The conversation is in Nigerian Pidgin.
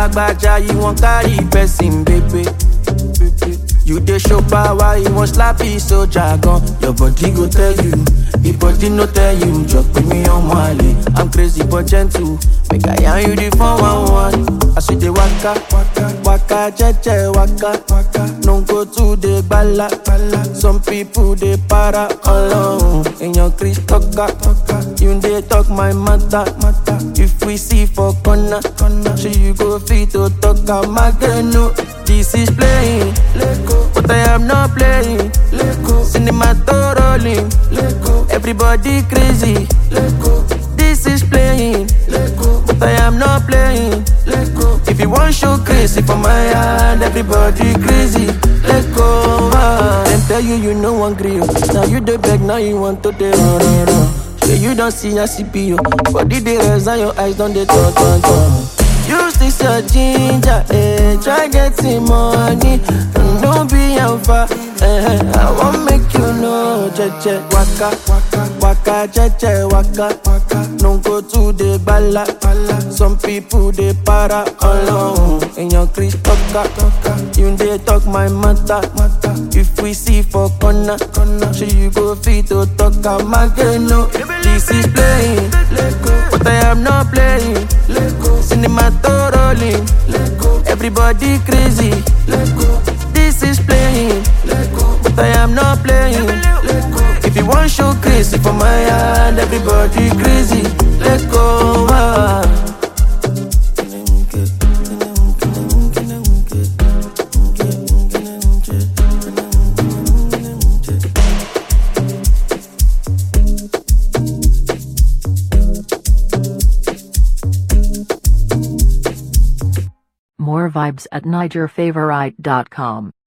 lagbaja you wan carry person baby. You dey show power, you wan slap his soldier gun. Your body go tell you, the body no tell you. Just put me on Mali. I'm crazy but gentle. Make I yarn you the phone one one. I see the waka, waka, waka, jeje, waka, waka. No go to the bala, bala. Some people they para alone. In your Chris talker, you dey talk my matter, matter. If we see for corner, corner, so you go fit to talk am again. No, this is playing, but I am not playing. Cinema to rolling, everybody crazy. This is playing, but I am not playing. If you want show crazy for my hand, everybody crazy. Let go. Ah. Them tell you you no one grill. Now you the beg, now you want to the run, run, run. Yeah, you don't see a CPU. Body the rest and your eyes don't they turn, turn, turn. Use this your ginger, eh? Try getting money, and don't be alpha. Eh, I won't make you know, jeje waka, waka, waka, jeje waka, waka. No go to the bala, bala. Some people they para alone. In your Chris talker, you they talk my matter, matter. If we see for corner, corner, so you go fit to talk am again. No, this is playing, but I am not playing. Cinema to rolling, everybody crazy. This is playing, but I am not playing. If you want show crazy for my hand, everybody crazy. Let go. Ah. More vibes at NigerFavorite.com.